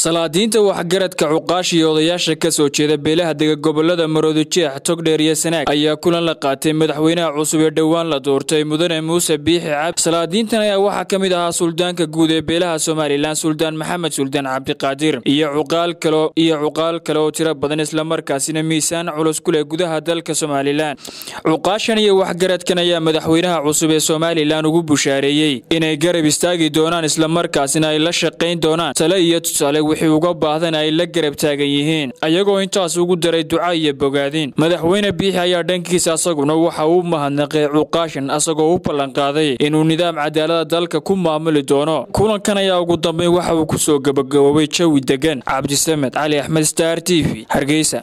salaadiinta waxgaradka cuqaash iyo odayaasha ka soo jeeda beelaha dega gobolada maroodijeex togdheer iyo sanaag ayaa kulan la qaatay madaxweynaha cusub ee dhowaan la doortay mudane muuse biixi cabdi salaadiintan ayaa waxaa ka mid ahaa suldaanka guud ee beelaha somalilan suldaan maxamed suldaan cabdiqaadir iyo cuqaal kale iyo cuqaal kale oo tiro badan islamarkaasina miisaan culus ku leh gudaha dalka somalilan cuqaashan iyo waxgaradkan ayaa madaxweynaha cusub ee somalilan ugu bushaareeyey inay garab istaagi doonaan islamarkaasina ay la shaqayn doonaan tale iyo tusaale wixii uga baahdan ay la garab taagan yihiin ayagoo intaas ugu daray duca iyo bogaadin madaxweyne biixi ayaa dhankiisa asaguna waxa uu mahadnaqay cuqaashan asagoo u ballanqaaday inuu nidaam cadaalada dalka ku maamuli doono kulankan ayaa ugu dambeyn waxa uu ku soo gabagaboobay jawi degan cabdisamed cali axmed star t v hargeysa